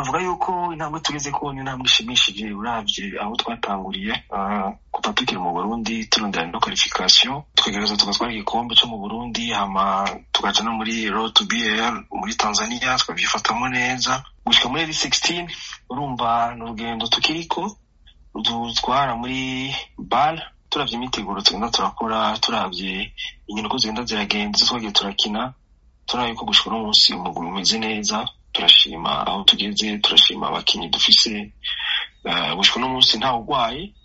navuga yuko intambwe tugeze ko ni intambwe ishimishije uravye aho twatanguriye kuva tukiri mu burundi turondera no qualification twegereza tugatwara igikombe co mu burundi hama tukaja no muri road to bl muri tanzania twavyifatamo neza gushika muri eri 16 urumva ni urugendo tukiriko dutwara muri bal turavye imiteguro tugenda turakora turavye inkino ko zigenda ziragenda izo twagiye turakina turaba yuko gushika uno munsi umugwi umeze neza turashima aho tugeze turashima abakinyi dufise gushika uno munsi ntawe urwaye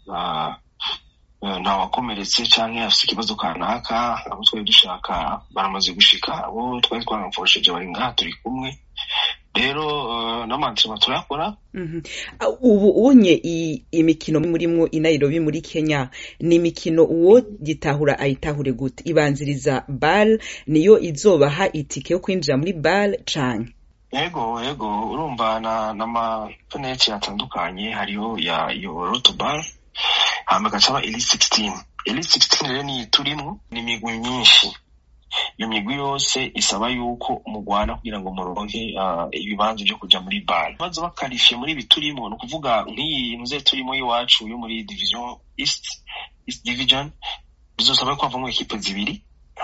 nta wakomeretse canke afise ikibazo kanaka abo twari dushaka baramaze gushika abo twari twaramfosheje bari ngaha turi kumwe rero n'amantirema turakora ubu unye imikino murimwo i Nairobi muri Kenya ni imikino uwo gitahura ayitahure gute ibanziriza bal niyo izobaha itike yo kwinjira muri bal canke yego yego urumva na n'amapeneti atandukanye hariho ya iyo rotobal hama gacaba eli 16 eli 16 rero niyi turimwo ni imigwi myinshi iyo migwi yose isaba yuko mugwana kugira ngo muronke ibibanza vyo kuja muri bal baza bakarifye muri ibi turimo ni ukuvuga nk'iyi muze turimo y'iwacu yo muri division east east division bizosaba ko havamwo ekipe zibiri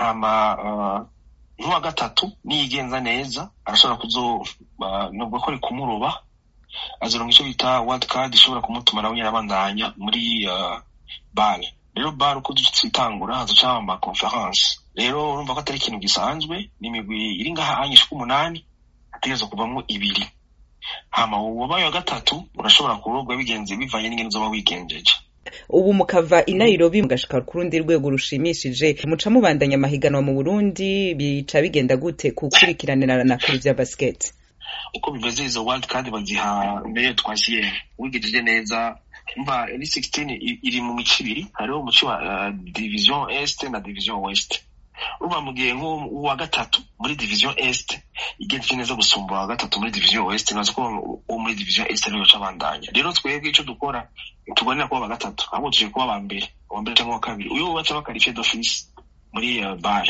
hama nk'uwa gatatu niyigenza neza arashobora kuzo nubwo ko ari kumuroba azoronka ico bita world card ishobora kumutuma nawe nyene abandanya muri bal rero bal uko dutangura hazoca ama conference rero urumva ko atari ikintu gisanzwe ni imigwi iri ngaha anyishwa umunani hategerezwa kuvamwo ibiri hama uwabaye wa gatatu urashobora kurogwa bigenze bivanye n'ingene uzoba wigenjeje ubu mukava i Nairobi mugashika ku rundi rwego rushimishije muca mubandanya amahiganwa mu Burundi bica bigenda gute kukurikiranira na kuri vya basket uko bimeze izo world card baziha mbere twasiye wigejeje neza umva eri 16 iri mu mico ibiri hariho umuco wa uh, division est na division west urumva mu gihe nk'uwa gatatu muri division est igenje neza gusumba uwa gatatu muri division west nazo ko uwo muri division est ariyo ca bandanya rero twebwe ico dukora tubonera kuba aba gatatu ahubwo tuje kuba aba mbere uwa mbere canke uwa kabiri uyo baca bakarifiye d'office muri uh, bar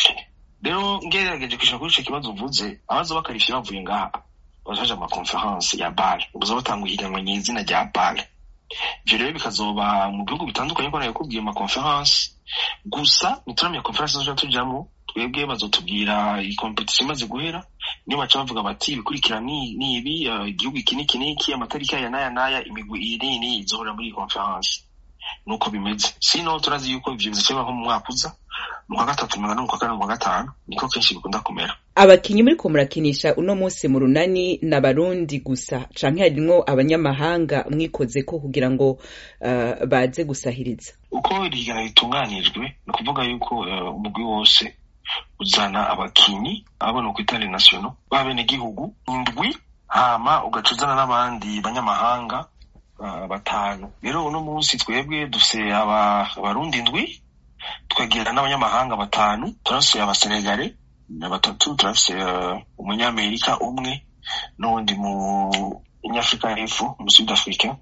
rero ngerageje kwishura kuri ico kibazo uvuze abaza bakarifiye bavuye ngaha bazaja ama conference ya bar ubuza batanga ihiganwa nyizina rya bar ivyo rero bikazoba mu bihugu bitandukanye ko nabikubwiye ama conference gusa nituramya conference tuja tujamwo twebwe bazotubwira iyi competition imaze guhera niyo baca bavuga bati ibikurikira ni ibi igihugu iki n'iki n'iki amatariki aya n'aya n'aya imigwi iyi n'iyi n'iyi izohora muri iyi conference nuko bimeze sino turazi yuko ivyo bizoba nko mu mwaka uza mu kwa gatatu mu kwa kane mu kwa gatanu niko kenshi bikunda kumera abakinyi muriko murakinisha uno munsi mu runani n'abarundi gusa canke harimwo abanyamahanga mwikozeko kugira ngo uh, baze gusahiriza uko irigana ritunganijwe ni ukuvuga yuko umugwi uh, wose uzana abakinyi abona ku itare national b'abenegihugu indwi hama ugaca uzana n'abandi banyamahanga uh, batanu rero uno munsi twebwe dufise abarundi indwi tukagira n'abanyamahanga batanu turafise abasenegale batatu turafise umunyamerika umwe n'uwundi mu nyafurika y'epfo mu sud africa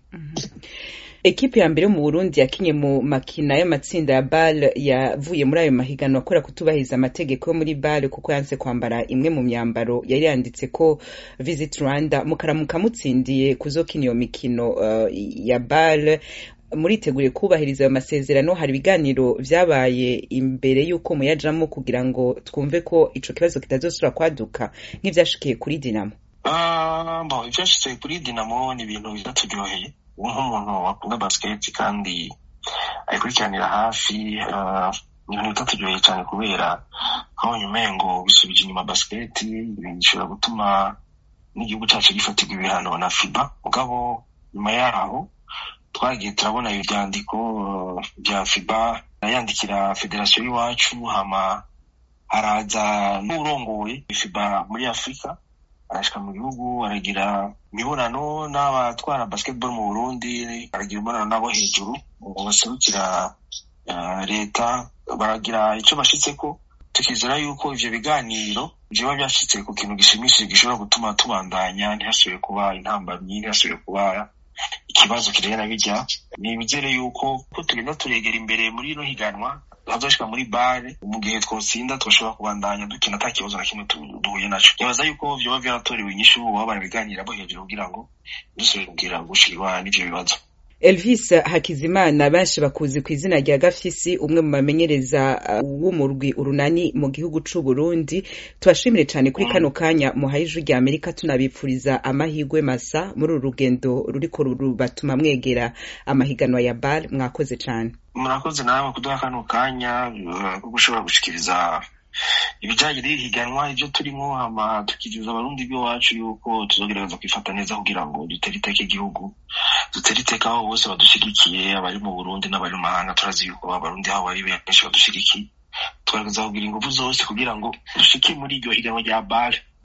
ekipe ya mbere yo mu burundi yakinye mu makina y'amatsinda ya bal yavuye muri ayo mahiganwa akora kutubahiriza amategeko yo muri bal kuko yanse kwambara imwe mu myambaro yari yanditse ko visit rwanda mukaramuka mutsindiye kuzokina iyo mikino uh, ya bal muriteguriye kubahiriza ayo masezerano hari ibiganiro vyabaye imbere y'uko muyajamo kugira ngo twumve ko ico kibazo kitazosubira kwaduka nk'ivyashikiye kuri dinamo uh, bon ivyashitse kuri dinamo ni ibintu bizaturyoheye nk'umuntu wakunda basket kandi ayikurikiranira hafi ni ibintu bitaturyoheye cyane kubera nkabonye umengo bisubije inyuma basket bishobora gutuma n'igihugu cacu gifatirwa ibihano na fiba mugabo nyuma yaho twagiye turabona ivyandiko vya fiba yandikira federasiyo y'iwacu hama haraza n'urongoye fiba muri afurika arashika mu gihugu aragira imibonano n'abatwara basketball mu burundi aragira imibonano n'abo hejuru baserukira leta baragira ico bashitseko tukizera yuko ivyo biganiro vyoba vyashitse ku kintu gishimishije gishobora gutuma tubandanya ntihasubire kuba intambamyi ntihasubire kuba ikibazo kijanye na birya nibizere yuko ko tugenda turegera imbere muri ino higanwa hazoshika muri bare mu gihe twotsinda twashobora kubandanya dukina ata kibazo na kimwe duhuye naco nibaza yuko vyoba vyaratorewe inyishu boba barabiganiramo hejuru kugira ngo dusubire kugira gushirwa n'ivyo bibazo Elvis Hakizimana benshi bakuzi ku izina rya Gafisi umwe mu bamenyereza w'umurwi urunani mu gihugu c'u Burundi tubashimire cyane kuri kano kanya muhaye ijwi rya Amerika tunabipfuriza amahigwe masa muri uru rugendo ruriko rubatuma mwegera amahiganwa ya BAL mwakoze cyane murakoze nawe kuduha kano kanya ko gushobora gushikiriza ibijanye n'ihiganwa ivyo turimo hama tukizeza abarundi b'iwacu yuko tuzogerageza kwifata neza kugira ngo dutere iteka igihugu dutere iteka aho bose badushigikiye abari mu burundi n'abari mu mahanga turazi yuko abarundi aho bari benshi badushigikiye tugaragaza kugira ingufu zose kugira ngo dushike muri iryo higanwa rya bare